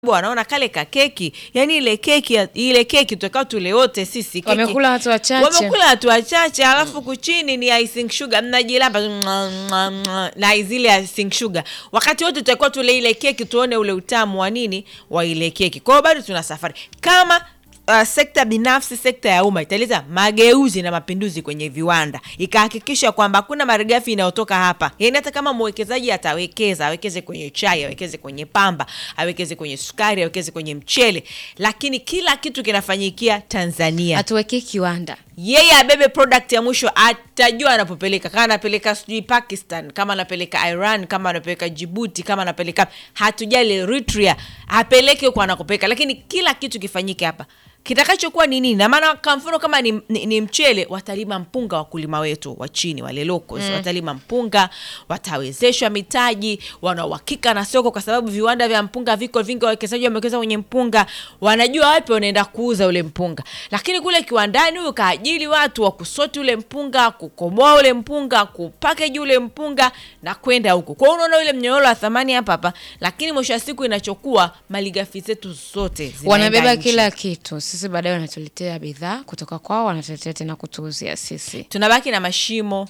wanaona kale ka keki yani ile keki ya- ile keki tutakao tule wote sisi keki. Wamekula watu wachache. wamekula watu wachache alafu kuchini ni icing sugar mnajilamba mwa, mwa, mwa, na zile icing sugar wakati wote tutakuwa tule ile keki tuone ule utamu wa nini wa ile keki kwa hiyo bado tuna safari kama Uh, sekta binafsi sekta ya umma italeta mageuzi na mapinduzi kwenye viwanda ikahakikisha kwamba hakuna malighafi inayotoka hapa yaani hata kama mwekezaji atawekeza awekeze kwenye chai awekeze kwenye pamba awekeze kwenye sukari awekeze kwenye mchele lakini kila kitu kinafanyikia tanzania atuwekee kiwanda yeye abebe product ya mwisho atajua anapopeleka kama anapeleka sijui pakistan kama anapeleka iran kama anapeleka jibuti kama anapeleka hatujali eritrea apeleke huko anakopeleka lakini kila kitu kifanyike hapa kitakachokuwa ni nini na maana kwa mfano kama ni, ni, ni mchele watalima mpunga wakulima wetu wa chini wale locals mm. watalima mpunga watawezeshwa mitaji wana uhakika na soko kwa sababu viwanda vya mpunga viko vingi wawekezaji wamewekeza kwenye mpunga wanajua wapi wanaenda kuuza ule mpunga lakini kule kiwandani huyu kaajili watu wa kusoti ule mpunga kukomoa ule mpunga kupakeji ule mpunga na kwenda huku kwao unaona ule mnyororo wa thamani hapa hapa lakini mwisho wa siku inachokuwa malighafi zetu zote zinaenda wanabeba nje. kila kitu sisi baadaye wanatuletea bidhaa kutoka kwao wanatuletea tena kutuuzia sisi tunabaki na mashimo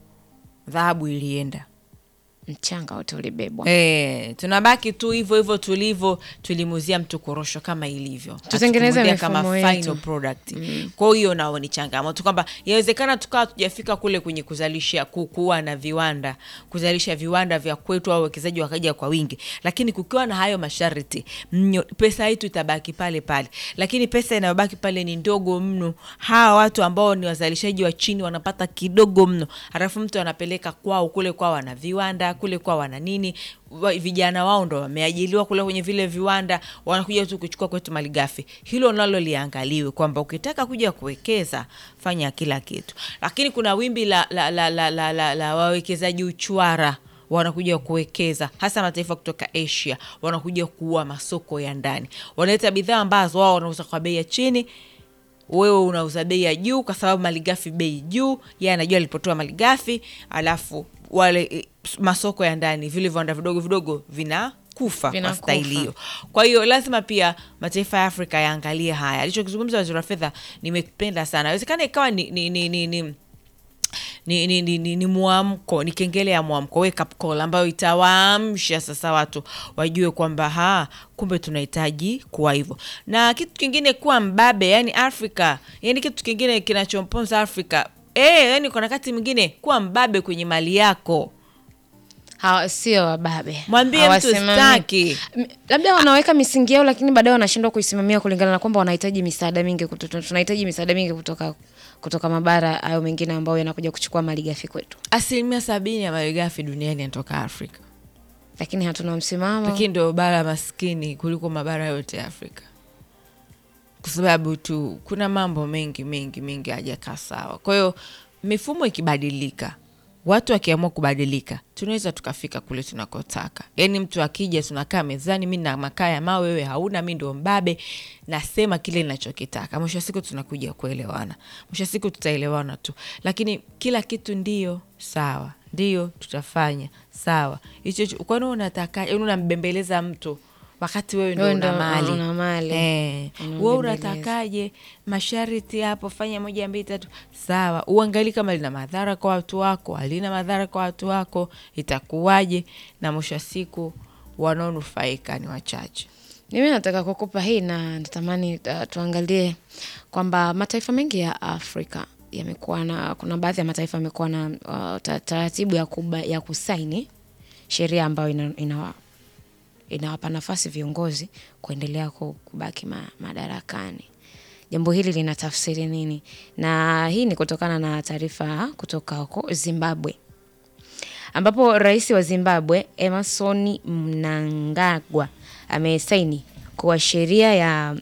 dhahabu ilienda mchanga wote ulibebwa E, tunabaki tu hivyo hivyo tulivyo tulimuzia mtu korosho kama ilivyo Tutengeneze Hatukumuuzia mifumo kama yetu. final product mm. kwa hiyo nao ni changamoto kwamba yawezekana tukawa tujafika kule kwenye kuzalisha kukuwa na viwanda kuzalisha viwanda vya kwetu au wawekezaji wakaja kwa wingi lakini kukiwa na hayo masharti mnyo, pesa yetu itabaki pale pale lakini pesa inayobaki pale ni ndogo mno hawa watu ambao ni wazalishaji wa chini wanapata kidogo mno halafu mtu anapeleka kwao kule kwao wana viwanda kule kwao wana nini wa- vijana wao ndo wameajiliwa kule kwenye vile viwanda wanakuja tu kuchukua kwetu malighafi hilo nalo liangaliwe kwamba ukitaka kuja kuwekeza fanya kila kitu lakini kuna wimbi la, la, la, la, la, la, la wawekezaji uchwara wanakuja kuwekeza hasa mataifa kutoka asia wanakuja kuua masoko ya ndani wanaleta bidhaa ambazo wao wanauza kwa bei ya chini wewe unauza bei ya juu kwa sababu malighafi bei juu ye anajua alipotoa malighafi alafu wale eh, masoko ya ndani vile viwanda vidogo vidogo vinakufa kwa Vinakufa. staili hiyo kwa hiyo lazima pia mataifa ya afrika yaangalie haya alichokizungumza waziri wa fedha nimependa sana awezekana ikawa ni, ni, ni, ni, ni ni, ni, ni, ni, ni mwamko ni kengele ya mwamko wake up call ambayo itawaamsha sasa watu wajue kwamba ha kumbe tunahitaji kuwa hivyo na kitu kingine kuwa mbabe yani afrika yani kitu kingine kinachomponza afrika e, yani kuna wakati mwingine kuwa mbabe kwenye mali yako Hawa- sio wababe Mwambie mtu Hawasimami- staki. M- labda wanaweka misingi yao lakini baadaye wanashindwa kuisimamia kulingana na kwamba wanahitaji misaada mingi kutoka, tunahitaji misaada mingi kutoka kutoka mabara hayo mengine ambayo yanakuja kuchukua malighafi kwetu asilimia sabini ya malighafi duniani yanatoka afrika lakini hatuna msimamo lakini ndio bara maskini kuliko mabara yote ya afrika kwa sababu tu kuna mambo mengi mengi mengi hajakaa sawa kwa hiyo mifumo ikibadilika watu wakiamua kubadilika tunaweza tukafika kule tunakotaka yaani mtu akija tunakaa mezani mi na makaa ya mawe wewe hauna mi ndo mbabe nasema kile ninachokitaka mwisho wa siku tunakuja kuelewana mwisho wa siku tutaelewana tu lakini kila kitu ndio sawa ndio tutafanya sawa hicho hicho- kwani unataka yaani unambembeleza mtu wakati wewe ndo Wewe una ndo mali una mali. Eh, Unambembeleza. we unatakaje masharti hapo fanya moja mbili tatu sawa uangali kama lina madhara kwa watu wako halina madhara kwa watu wako itakuwaje na mwisho wa siku wanaonufaika ni wachache mimi nataka kukupa hii na natamani uh, tuangalie kwamba mataifa mengi ya afrika yamekuwa na kuna baadhi ya mataifa yamekuwa na uh, ta- taratibu ya, kuba, ya kusaini sheria ambayo ina, ina, inawapa nafasi viongozi kuendelea ku- kubaki ma, madarakani jambo hili lina tafsiri nini na hii ni kutokana na taarifa kutoka huko zimbabwe ambapo rais wa zimbabwe emerson mnangagwa amesaini kuwa sheria ya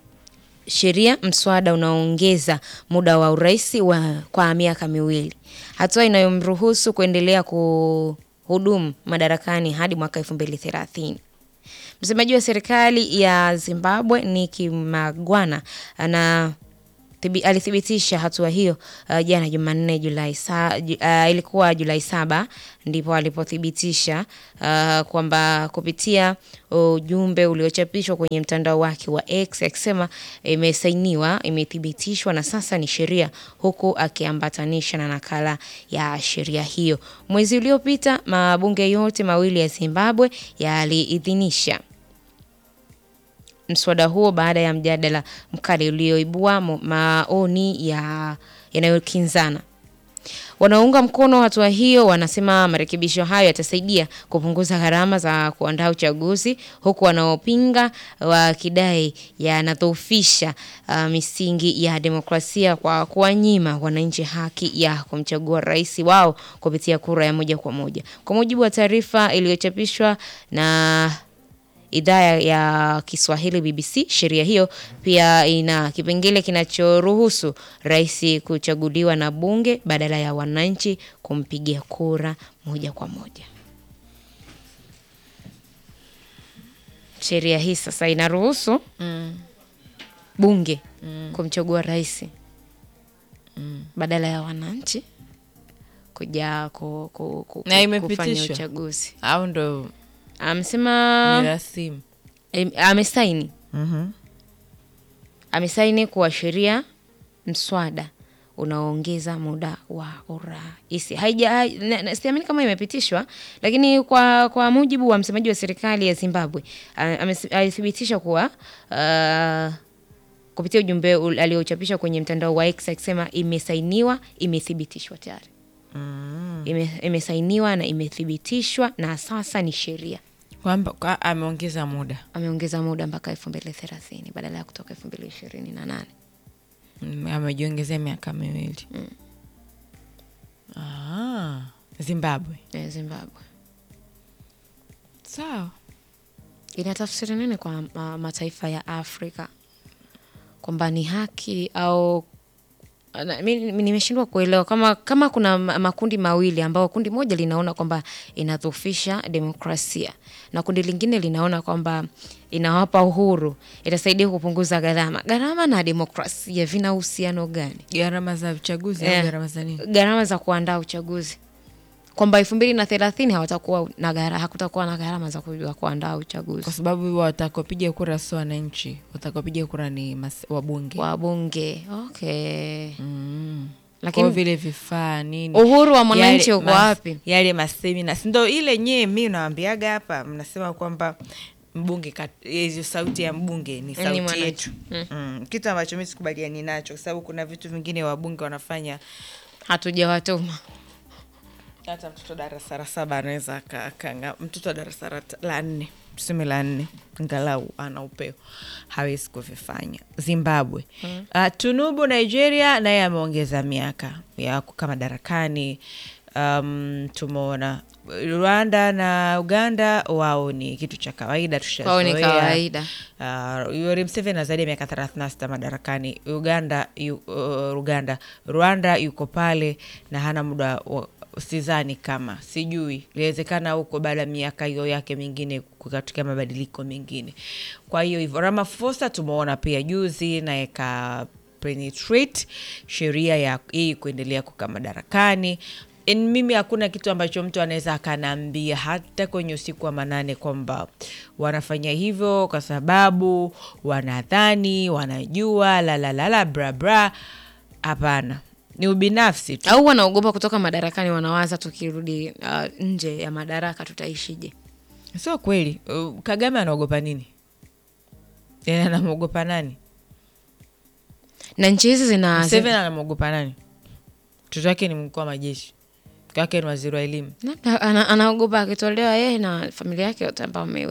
sheria mswada unaoongeza muda wa urais wa kwa miaka miwili, hatua inayomruhusu kuendelea kuhudumu madarakani hadi mwaka elfu mbili thelathini. Msemaji wa serikali ya Zimbabwe Nicky Magwana ana thibi, alithibitisha hatua hiyo uh, jana Jumanne Julai sa, ju, uh, ilikuwa Julai saba ndipo alipothibitisha uh, kwamba kupitia ujumbe uliochapishwa kwenye mtandao wake wa X akisema imesainiwa, imethibitishwa na sasa ni sheria, huku akiambatanisha na nakala ya sheria hiyo. Mwezi uliopita mabunge yote mawili ya Zimbabwe yaliidhinisha mswada huo baada ya mjadala mkali ulioibua mo- maoni ya yanayokinzana. Wanaounga mkono hatua hiyo wanasema marekebisho hayo yatasaidia kupunguza gharama za kuandaa uchaguzi, huku wanaopinga wakidai yanadhoofisha uh, misingi ya demokrasia kwa kuwanyima wananchi haki ya kumchagua rais wao kupitia kura ya moja kwa moja. Kwa mujibu wa taarifa iliyochapishwa na idhaa ya Kiswahili BBC. Sheria hiyo pia ina kipengele kinachoruhusu rais kuchaguliwa na bunge badala ya wananchi kumpigia kura moja kwa moja. Sheria hii sasa inaruhusu bunge kumchagua rais badala ya wananchi kuja ku, ku, ku, Na ku- imepitishwa? kufanya uchaguzi. au ndo Amesema ni rasimu Em, amesaini Mhm. amesaini kuashiria mswada unaoongeza muda wa urais. Haija hai- na- na- siamini kama imepitishwa, lakini kwa kwa mujibu wa msemaji wa serikali ya Zimbabwe a- amesi- alithibitisha kuwa uh, kupitia ujumbe ul- aliochapisha kwenye mtandao wa X akisema imesainiwa, imethibitishwa tayari. Ime, imesainiwa na imethibitishwa na sasa ni sheria. kwamba kwa- ameongeza muda Ameongeza muda mpaka elfu mbili thelathini badala ya kutoka elfu mbili ishirini na nane. Mm, amejiongezea miaka miwili ah, Zimbabwe Eh, Zimbabwe sawa inatafsiri nini kwa ma, mataifa ya Afrika kwamba ni haki au na- mi- mi- nimeshindwa kuelewa kama kama kuna ma- makundi mawili ambao kundi moja linaona kwamba inadhoofisha demokrasia na kundi lingine linaona kwamba inawapa uhuru, itasaidia kupunguza gharama. Gharama na demokrasia vina uhusiano gani? gharama za uchaguzi Eh. au gharama za nini Gharama za kuandaa uchaguzi kwamba elfu mbili na thelathini hawatakuwa na gara, hakutakuwa na gharama za ku- za kuandaa uchaguzi. kwa sababu watakaopiga kura sio wananchi watakaopiga kura ni mas- wabunge wabunge okay. mm. Lakini Kwa vile vifaa nini uhuru wa mwananchi Yale uko mas- wapi? yale masemina sindo ile nyee mi nawambiaga hapa mnasema kwamba mbunge kat- hizo sauti ya mbunge ni sauti mwananchi. yetu mm. kitu ambacho mi sikubaliani nacho kwa sababu kuna vitu vingine wabunge wanafanya Hatujawatuma hata mtoto darasa la saba anaweza aka- akanga mtoto wa darasa la ta- la nne tuseme la nne ngalau ana upeo hawezi kuvifanya zimbabwe mm. uh, tunubu nigeria naye ameongeza miaka ya kukaa madarakani um, tumeona rwanda na uganda wao ni kitu cha kawaida kwao ni tushazoea kawaida. Uh, Yoweri Museveni ana zaidi ya miaka 36 madarakani. Uganda yu, uh, Uganda Rwanda yuko pale na hana muda wa- sidhani kama sijui, inawezekana huko baada ya miaka hiyo yake mingine kukatokea mabadiliko mengine. Kwa hiyo hivyo Ramaphosa tumeona pia juzi naye ka penetrate sheria ya hii kuendelea kukaa madarakani En, mimi hakuna kitu ambacho mtu anaweza akanaambia hata kwenye usiku wa manane kwamba wanafanya hivyo kwa sababu wanadhani wanajua lalalala brabra. Hapana, ni ubinafsi tu. Au wanaogopa kutoka madarakani, wanawaza tukirudi uh, nje ya madaraka tutaishije? Sio kweli. Uh, Kagame anaogopa nini? Yani anamwogopa nani? Na nchi hizi zina Museveni anamwogopa nani? Mtoto wake ni mkuu wa majeshi, mke wake ni waziri wa elimu. labda ana- anaogopa akitolewa yeye na familia yake yote ambao